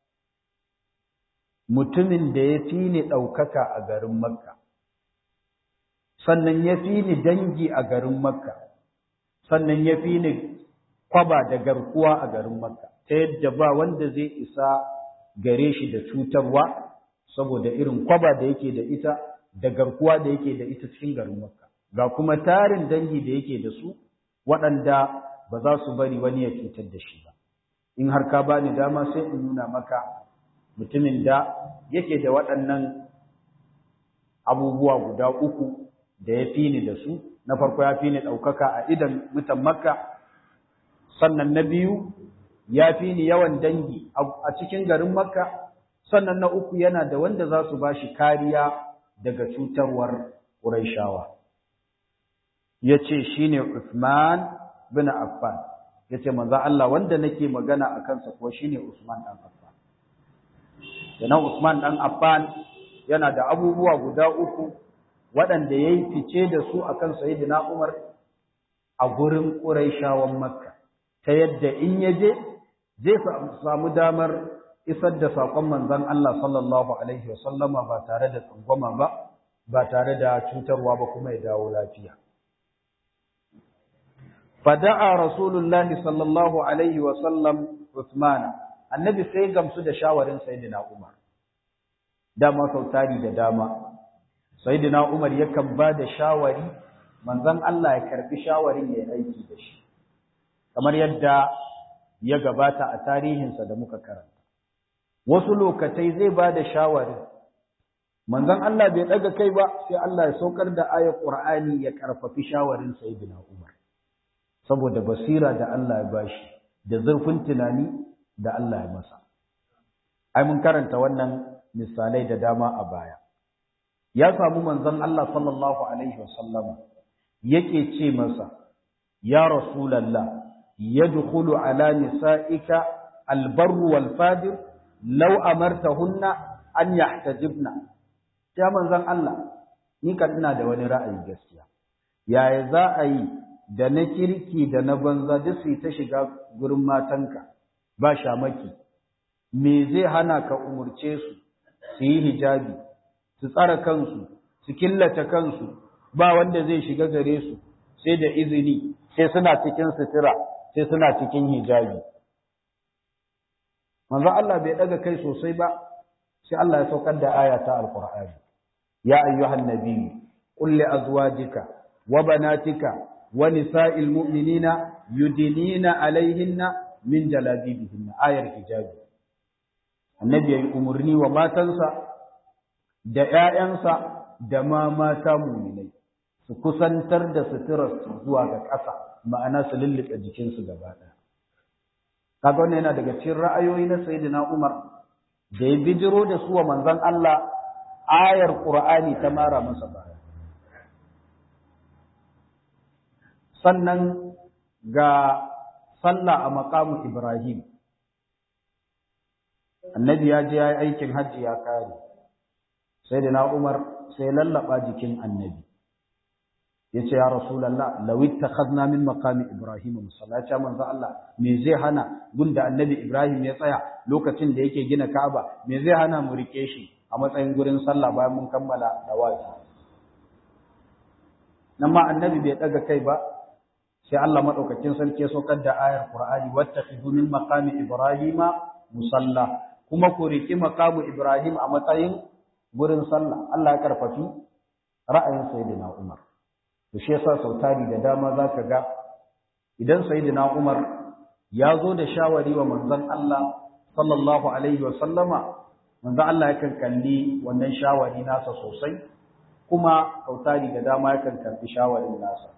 Speaker 1: mutumin da ya fi ni ɗaukaka a garin Makka, sannan ya fi ni dangi a garin Makka, sannan ya fi ni kwaba da garkuwa a garin Makka, ta yadda ba wanda zai isa gare shi da cutarwa saboda irin kwaba da yake da ita da garkuwa da yake da ita cikin garin Makka. Ga kuma tarin dangi da yake da su waɗanda ba za su bari wani ya cutar da shi ba. In har ka bani dama sai in nuna maka mutumin da yake da waɗannan abubuwa guda uku da ya fi ni da su na farko ya fi ni ɗaukaka a idan mutan makka sannan na biyu ya fi ni yawan dangi a cikin garin makka sannan na uku yana da wanda za su ba shi kariya daga cutarwar ƙuraishawa ya ce shi ne usman bin affan ya ce manzo Allah wanda nake magana a kansa kuwa shi ne usman ɗan affan Kenan Usman ɗan Affan yana da abubuwa guda uku waɗanda ya yi fice da su a kan Sayyidina Umar a gurin Ƙuraishawan Makka, ta yadda in ya je zai samu damar isar da saƙon manzon Allah sallallahu Alaihi wasallama ba tare da tsangwama ba, ba tare da cutarwa ba kuma ya dawo lafiya. Fada'a Rasulullahi sallallahu Alaihi wasallam Uthmana. annabi sai gamsu da shawarin sayyidina Umar dama sautari da dama sayyidina Umar yakan ba da shawari manzon Allah ya karbi shawarin ya aiki da shi kamar yadda ya gabata a tarihinsa da muka karanta wasu lokatai zai ba da shawari manzon Allah bai daga kai ba sai Allah ya saukar da ayat Qur'ani ya karfafi shawarin sayyidina Umar saboda basira da Allah ya bashi da zurfin tunani da Allah ya masa. Ai mun karanta wannan misalai da dama a baya. Ya samu manzon Allah sallallahu alaihi wasallam yake ce masa ya rasulullah yadkhulu ala nisa'ika albarru wal fadir law amartahunna an yahtajibna ya manzon Allah ni kan ina da wani ra'ayi gaskiya yaya za a yi da na kirki da na banza duk su ta shiga gurin matanka ba shamaki me zai hana ka umurce su su yi hijabi su tsara kansu su killace kansu ba wanda zai shiga gare su sai da izini sai suna cikin sutura sai suna cikin hijabi manzo Allah bai daga kai sosai ba sai Allah ya saukar da aya ta alqur'ani ya ayyuhan nabiyyu qul li azwajika wa banatika wa nisa'il mu'minina yudinina alaihinna min jalabibihin ayar hijabi annabi yayi umurni wa matansa da ƴaƴansa da ma mata mu'minai su kusantar da suturar su zuwa ga ƙasa ma'ana su lulluɓe jikinsu gaba ɗaya kaga wannan yana daga cikin ra'ayoyi na sayyidina Umar da ya bijiro da su wa manzon Allah ayar Qur'ani ta mara masa baya sannan ga sallah a maqamu Ibrahim annabi ya je ya yi aikin hajji ya kare sai da na Umar sai lallaba jikin annabi ya ce ya rasulallah lawi takhadna min maqami ibrahim musallata manzo Allah me zai hana gunda annabi ibrahim ya tsaya lokacin da yake gina ka'aba me zai hana mu rike shi a matsayin gurin sallah bayan mun kammala dawafi nan ma annabi bai daga kai ba sai Allah madaukakin sarki ya saukar da ayar qur'ani wattakhidhu min maqami ibrahima musalla kuma ku riki maqamu ibrahim a matsayin gurin sallah Allah ya karfafi ra'ayin sayyidina umar to shi yasa sautari da dama zaka ga idan sayyidina Umar ya zo da shawari wa manzon Allah sallallahu alaihi wa sallama manzon Allah yakan kalli wannan shawari nasa sosai kuma sautari da dama yakan karbi shawarin nasa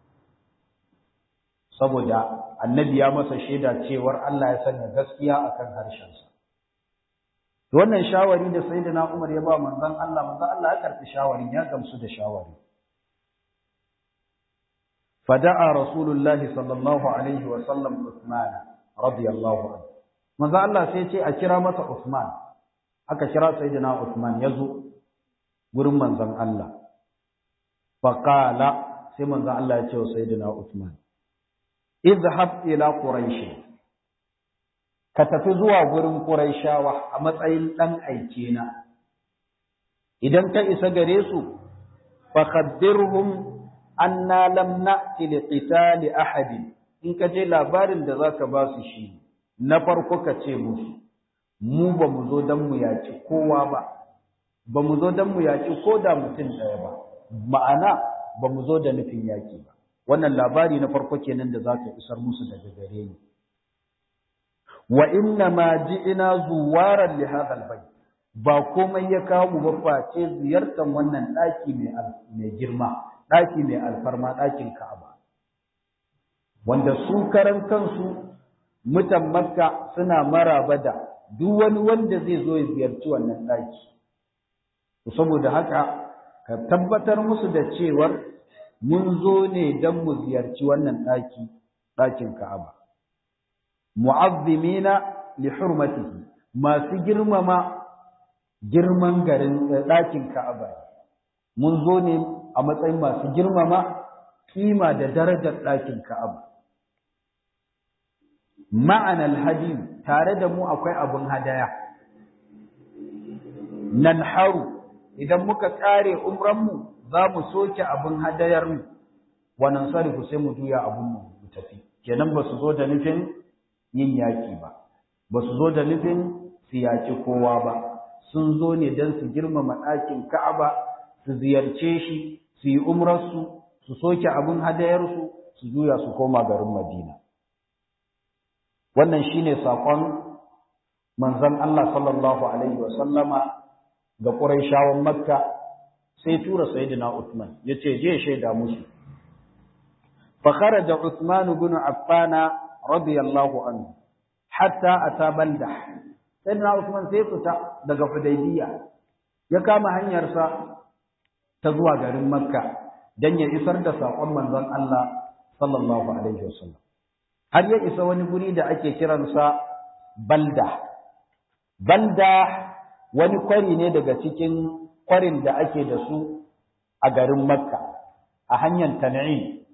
Speaker 1: saboda annabi ya masa shaida cewar Allah ya sanya gaskiya akan harshensa wannan shawari da sayyidina Umar ya ba manzon Allah manzon Allah ya karbi shawarin ya gamsu da shawarin فدعا رسول الله صلى الله عليه وسلم عثمان رضي الله عنه manzo Allah sai ce a kira masa Uthman aka kira sayyidina Uthman yazo gurin manzon Allah faqala sai manzo Allah ya ce wa sayyidina Uthman idhhab ila quraish ka tafi zuwa gurin quraishawa a matsayin dan aike na idan ka isa gare su fa khabbirhum anna lam na'ti li qitali ahadin in ka je labarin da zaka ba su shi na farko ka ce musu mu ba mu zo dan mu yaki kowa ba ba mu zo dan mu yaki ko da mutum ɗaya ba ma'ana ba mu zo da nufin yaki ba wannan labari na farko kenan da zaka isar musu daga gare ni wa inna ma ji'ina zuwaran li hadha albayt ba komai ya kawo mu ba face ziyartar wannan daki mai mai girma ɗaki mai alfarma ɗakin Ka'aba. Wanda su karan kansu mutan Makka suna maraba da duk wani wanda zai zo ya ziyarci wannan ɗaki. Saboda haka, ka tabbatar musu da cewar mun zo ne don mu ziyarci wannan ɗaki, ɗakin Ka'aba. Mu'azzimina li hurmatihi masu girmama girman garin ɗakin Ka'aba. Mun zo ne a matsayin masu girmama kima da darajar ɗakin Ka'aba. Ma'anar hadi tare da mu akwai abin hadaya. Nan haru idan muka ƙare umranmu za mu soke abin hadayarmu, wannan sarifu sai mu juya abinmu mu tafi. Kenan ba su zo da nufin yin yaƙi ba, ba su zo da nufin su yaƙi kowa ba, sun zo ne don su girmama ɗakin Ka'aba su ziyarce shi su yi umrarsu su soke abin hadayarsu su juya su koma garin madina wannan shine saƙon manzon Allah sallallahu alaihi wa sallama ga Qurayshawan Makka sai tura sayyidina Uthman yace je shaida musu fa kharaja Uthman ibn Affan radiyallahu anhu hatta ata balda sayyidina Uthman sai fita daga Hudaybiyya ya kama hanyarsa ta zuwa garin Makka dan ya isar da saƙon manzon Allah sallallahu alaihi wasallam har ya isa wani guri da ake kiransa Balda Balda wani kwari ne daga cikin kwarin da ake da su a garin Makka a hanyar Tan'im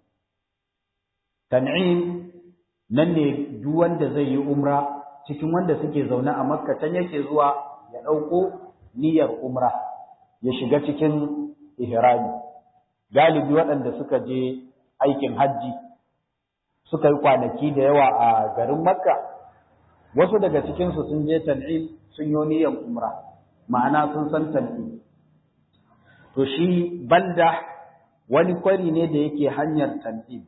Speaker 1: Tan'im nan ne duk wanda zai yi umra cikin wanda suke zaune a Makka can yake zuwa ya ɗauko niyyar umra ya shiga cikin ihrami galibi waɗanda suka je aikin hajji suka yi kwanaki da yawa a garin makka wasu daga cikinsu sun je tan'im sun yi niyyar umra ma'ana sun san tan'im to shi balda wani kwari ne da yake hanyar tan'im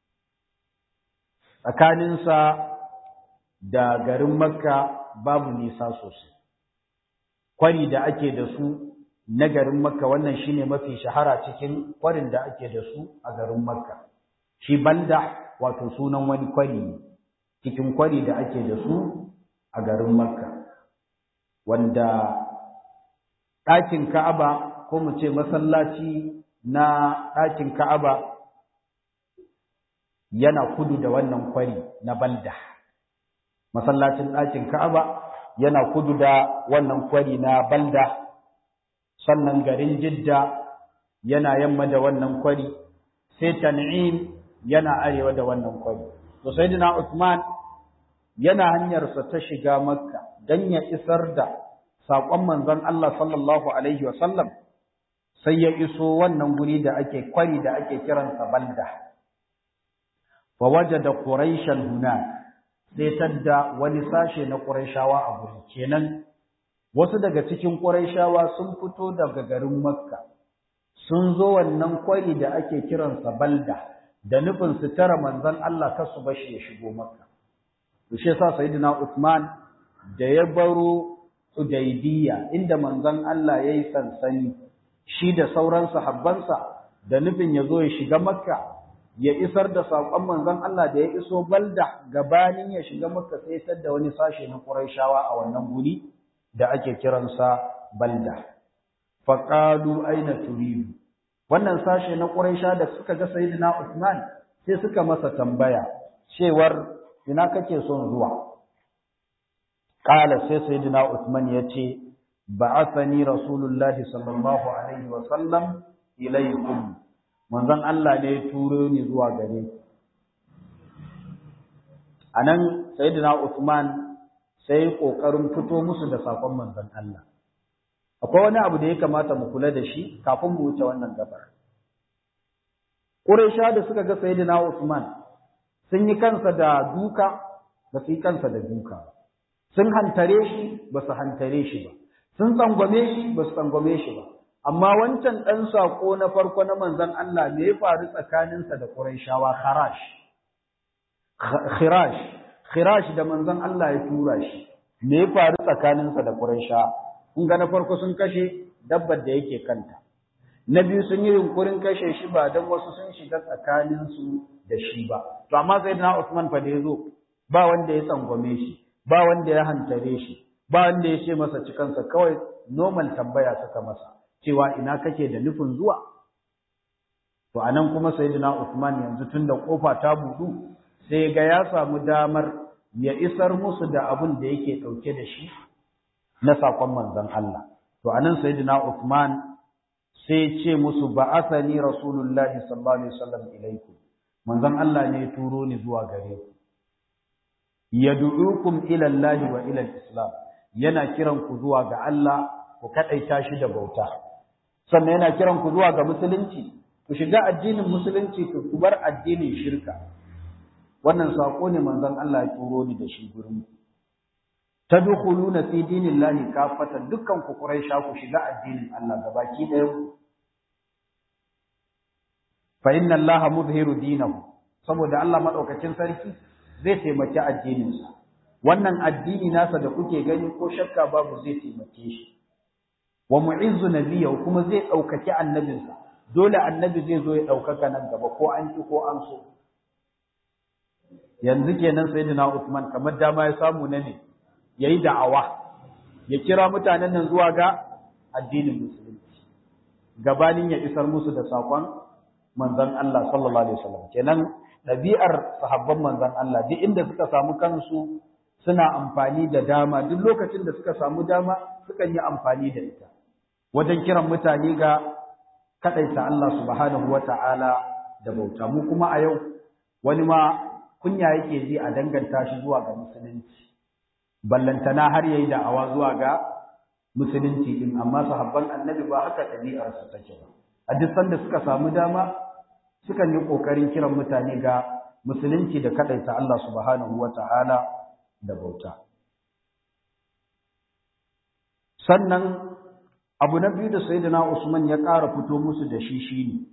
Speaker 1: tsakaninsa da garin makka babu nisa sosai kwari da ake da su na garin makka wannan shine mafi shahara cikin kwarin da ake da su a garin makka shi balda wato sunan wani kwari ne cikin kwari da ake da su a garin makka wanda ɗakin Ka'aba ko mu ce masallaci na ɗakin Ka'aba yana kudu da wannan kwari na balda masallacin ɗakin Ka'aba yana kudu da wannan kwari na balda sannan garin Jidda yana yamma da wannan kwari sai Tan'im yana arewa da wannan kwari to sayyidina Uthman yana hanyarsa ta shiga Makka dan ya isar da saƙon manzon Allah sallallahu alaihi wasallam sai ya iso wannan guri da ake kwari da ake kiransa balda fa wajada quraishan hunak sai tadda wani sashe na quraishawa a guri kenan wasu daga cikin quraishawa sun fito daga garin makka sun zo wannan kwari da ake kiransa balda da nufin su tara manzon Allah kar su bashi ya shigo makka to shi yasa sayyidina Uthman da ya baro Hudaybiya inda manzon Allah yayi sansani shi da sauran sahabbansa da nufin ya zo ya shiga Makka ya isar da saƙon manzon Allah da ya iso Balda gabanin ya shiga Makka sai tar da wani sashe na Qurayshawa a wannan guri da ake kiransa Balda faqalu aina turidu wannan sashe na Quraysha da suka ga Sayyidina Uthman sai suka masa tambaya cewar ina kake son zuwa Ƙala sai Sayyidina Uthman ya ce, Ba'athani Rasulullahi sallallahu Alaihi wasallam ilaikum, manzon Allah ne ya turo ni zuwa gare ku. A nan Sayyidina Uthman sai ƙoƙarin fito musu da saƙon manzon Allah. Akwai wani abu da ya kamata mu kula da shi kafin mu wuce wannan gabar. Ƙuraisha da suka ga Sayyidina Uthman sun yi kansa da duka, ba su yi kansa da duka ba. sun hantare shi ba su hantare shi ba sun tsangwame shi ba su tsangwame shi ba amma wancan ɗan saƙo na farko na manzon Allah me ya faru tsakaninsa da Qurayshawa kharash khirash khirash da manzon Allah ya tura shi me ya faru tsakaninsa da Qurayshawa kun ga na farko sun kashe dabbar da yake kanta na biyu sun yi yunkurin kashe shi ba don wasu sun shiga tsakaninsu da shi ba to amma sayyidina Usman fa da yazo ba wanda ya tsangwame shi ba wanda ya hantare shi ba wanda ya ce masa cikansa kawai normal tambaya suka masa cewa ina kake da nufin zuwa to anan kuma sayyidina Uthman yanzu tunda kofa ta budu sai ga ya samu damar ya isar musu da abin da yake dauke da shi na sakon manzon Allah to anan sayyidina Uthman sai ce musu ba'athani rasulullahi sallallahu alaihi wasallam ilaikum manzon Allah ne ya turo ni zuwa gare ku yad'ukum ila Allah wa ila islam yana kiran ku zuwa ga Allah ku kadaita shi da bauta sannan yana kiran ku zuwa ga musulunci ku shiga addinin musulunci ku bar addinin shirka wannan sako ne manzon Allah ya turo ni da shi gurin ku tadkhuluna fi dinillahi kafatan dukkan ku quraisha ku shiga addinin Allah gabaki ɗaya ku fa inna Allah mudhiru dinahu saboda Allah madaukakin sarki zai taimaki addininsa wannan addini nasa da kuke gani ko shakka babu zai taimake shi wa mu'izzu nabiyyu kuma zai daukaki annabinsa dole annabi zai zo ya daukaka nan gaba ko an ki ko an so yanzu kenan sayyidina Uthman kamar dama ya samu na ne yayi da'awa ya kira mutanen nan zuwa ga addinin musulunci gabanin ya isar musu da sakon manzon Allah sallallahu alaihi wasallam kenan ɗabi'ar sahabban manzan Allah duk inda suka samu kansu suna amfani da dama duk lokacin da suka samu dama sukan yi amfani da ita wajen kiran mutane ga kaɗaita Allah subhanahu wa ta'ala da bauta mu kuma a yau wani ma kunya yake ji a danganta shi zuwa ga musulunci ballantana har yayi da'awa zuwa ga musulunci din amma sahabban annabi ba haka ɗabi'ar su take ba a duk sanda suka samu dama sukan yi ƙoƙarin kiran mutane ga musulunci da kaɗaita Allah subhanahu wa ta'ala da bauta. Sannan abu na biyu da Sayyidina Usman ya ƙara fito musu da shi shi ne,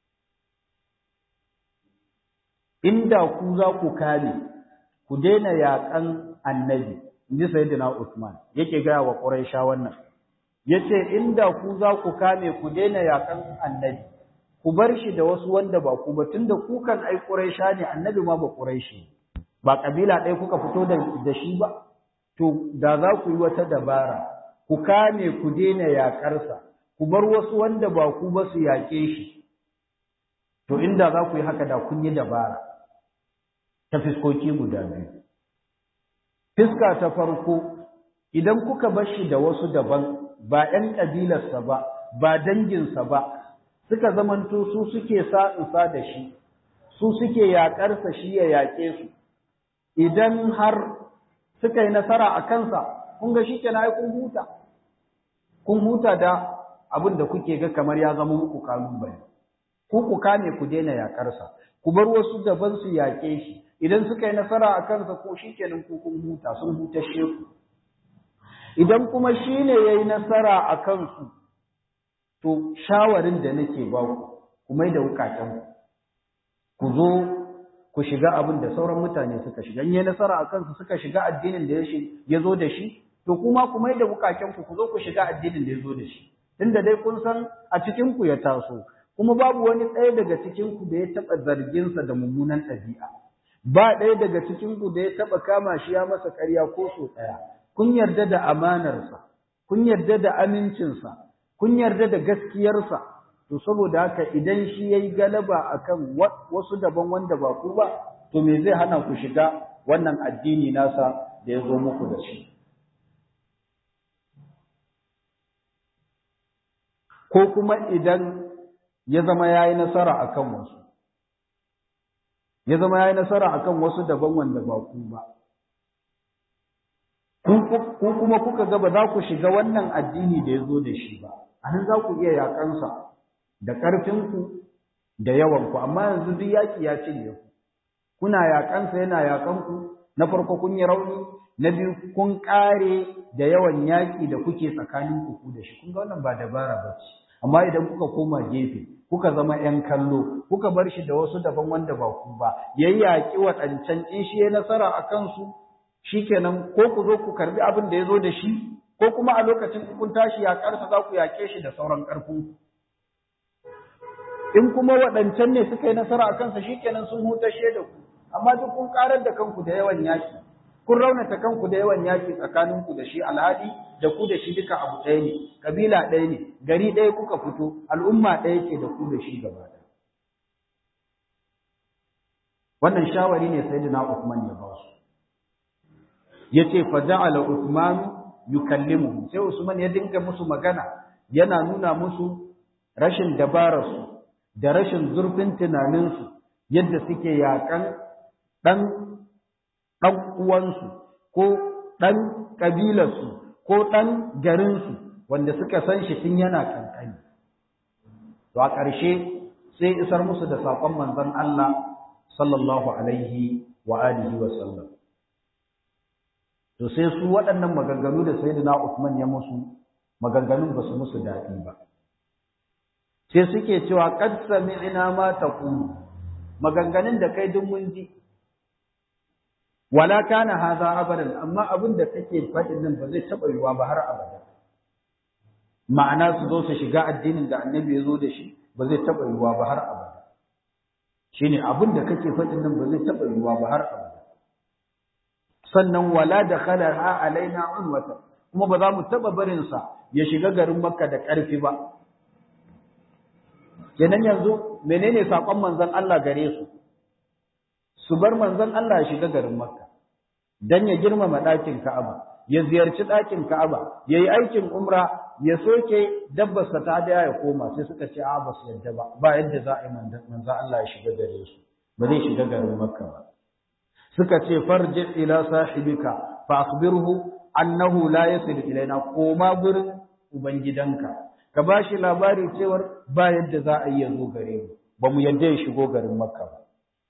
Speaker 1: Inda ku za ku kame, ku daina yaƙan annabi, in ji Sayyidina Usman, yake gaya wa ƙuraisha wannan, ya ce, Inda ku za ku kame, ku daina yaƙan annabi. ku bar shi da wasu wanda ba ku ba tunda ku kan ai Quraisha ne annabi ma ba Quraishi ba kabila ɗaya kuka fito da da shi ba to da za ku yi wata dabara ku kame ku daina yaƙarsa ku bar wasu wanda ba ku ba su yaƙe shi to inda za ku yi haka da kun yi dabara ta fiskoki guda biyu fiska ta farko idan kuka bar shi da wasu daban ba ‘yan ƙabilarsa ba ba danginsa ba suka zamanto su suke sa'insa da shi su suke yaƙarsa shi ya yaƙe su idan har suka yi nasara a kansa kun ga shi ke na kun huta kun huta da abin da kuke ga kamar ya zama muku kalubale ku ku kame ku daina yaƙarsa ku bar wasu daban su yaƙe shi idan suka yi nasara a kansa ko shi kenan ku kun huta sun hutashe ku idan kuma shi ne ya yi nasara a kansu to shawarin da nake ba ku ku mai da wukatanku ku zo ku shiga abin da sauran mutane suka shiga in yi nasara a kansu suka shiga addinin da ya zo da shi to kuma ku mai da wukakenku ku zo ku shiga addinin da ya zo da shi tunda dai kun san a cikinku ya taso kuma babu wani ɗaya daga cikinku da ya taɓa zarginsa da mummunan ɗabi'a ba ɗaya daga cikinku da ya taɓa kama shi ya masa ƙarya ko so ɗaya kun yarda da amanarsa kun yarda da amincinsa kun yarda da gaskiyarsa to saboda haka idan shi yayi galaba akan wasu daban wanda ba ku ba to me zai hana ku shiga wannan addini nasa da ya zo muku da shi ko kuma idan ya zama yayi nasara akan wasu ya zama yayi nasara akan wasu daban wanda ba ku ba ku kuma kuka ga ba za ku shiga wannan addini da ya zo da shi ba anan za ku iya yakansa da ƙarfinku da yawanku amma yanzu duk yaƙi ya cinye ku kuna yaƙansa yana yaƙanku na farko kun yi rauni na biyu kun ƙare da yawan yaƙi da kuke tsakanin ku da shi kun ga wannan ba dabara ba ce amma idan kuka koma gefe kuka zama ƴan kallo kuka bar shi da wasu daban wanda ba ku ba yayi yaƙi waɗancan in shi ya nasara a kansu shikenan ko ku zo ku karbi abin da ya zo da shi ko kuma a lokacin kun tashi yaƙarsa za ku yaƙe shi da sauran ƙarfinku in kuma waɗancan ne suka yi nasara a kansa shikenan sun hutashe da ku amma duk kun karar da kanku da yawan yaki kun raunata kanku da yawan yaki tsakaninku da shi alhali da ku da shi duka abu ɗaya ne kabila ɗaya ne gari ɗaya kuka fito al'umma ɗaya ke da ku da shi gaba ɗaya wannan shawari ne sayyidina Uthman ya ba su yace fa ja'ala Uthman yukallimuhum sai Usman ya dinga musu magana yana nuna musu rashin dabararsu da rashin zurfin tunaninsu yadda suke yakan ɗan ɗan uwansu ko ɗan ƙabilarsu ko ɗan garinsu wanda suka san shi tun yana kankani to a ƙarshe sai isar musu da saƙon manzon Allah sallallahu alaihi wa alihi wa sallam to sai su waɗannan maganganu da sayyidina Uthman ya musu maganganun ba su musu daɗi ba sai suke cewa qad sami'na ma taqulu maganganun da kai duk mun ji wala kana hadha abadan amma abin da kake faɗin nan ba zai taɓa yiwa ba har abada ma'ana su zo su shiga addinin da annabi ya zo da shi ba zai taɓa yiwa ba har abada shine abin da kake faɗin nan ba zai taɓa yiwa ba har abada sannan wala da ha alaina unwata kuma ba za mu taɓa barinsa ya shiga garin makka da ƙarfi ba kenan yanzu menene sakon manzon Allah gare su su bar manzon Allah ya shiga garin Makka dan ya girmama ɗakin Ka'aba ya ziyarci ɗakin Ka'aba yayi aikin umra ya soke dabbarsa ta da ya koma sai suka ce a ba su yadda ba ba yadda za a yi manzon Allah ya shiga gare su ba zai shiga garin Makka ba suka ce farji ila sahibika fa akhbirhu annahu la yasil ilaina koma gurin ubangidanka ka ba shi labari cewar ba yadda za a yi ya zo gare mu ba mu yadda ya shigo garin makka ba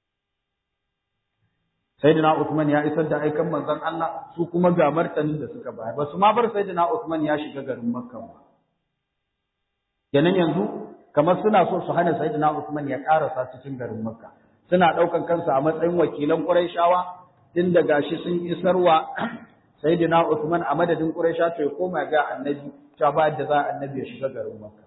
Speaker 1: sayyidina Uthman ya isar da aikan manzon Allah su kuma ga martanin da suka bayar ba su ma bar sayyidina Uthman ya shiga garin makka ba kenan yanzu kamar suna so su hana sayyidina Uthman ya karasa cikin garin makka suna daukan kansa a matsayin wakilan Qurayshawa tun da gashi sun isarwa sayyidina Uthman a madadin Quraysha to ya koma ga annabi ta ba da za annabi ya shiga garin Makka.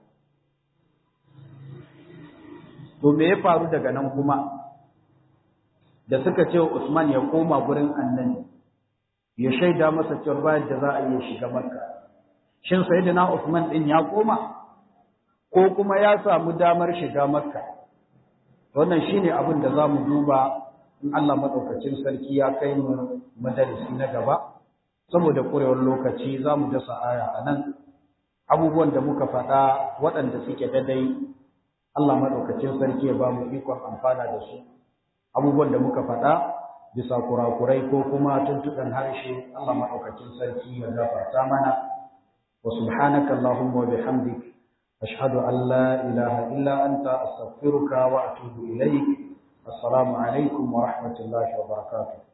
Speaker 1: To me ya faru daga nan kuma da suka ce Usman ya koma gurin annabi ya shaida masa cewa ba da za a iya shiga Makka. shin sayyidina Uthman din ya koma ko kuma ya samu damar shiga Makka wannan shine abin da zamu duba in Allah madaukakin sarki ya kai mu madarisi na gaba saboda kurewar lokaci zamu dasa aya anan abubuwan da muka faɗa waɗanda suke daidai Allah madaukakin sarki ya ba mu ikon amfana da su abubuwan da muka faɗa bisa kurakurai ko kuma tuntuɗan harshe Allah madaukakin sarki ya gafarta mana wa subhanaka allahumma wa bihamdik ashhadu an la ilaha illa anta astaghfiruka wa atubu ilaik assalamu alaikum wa rahmatullahi wa barakatuh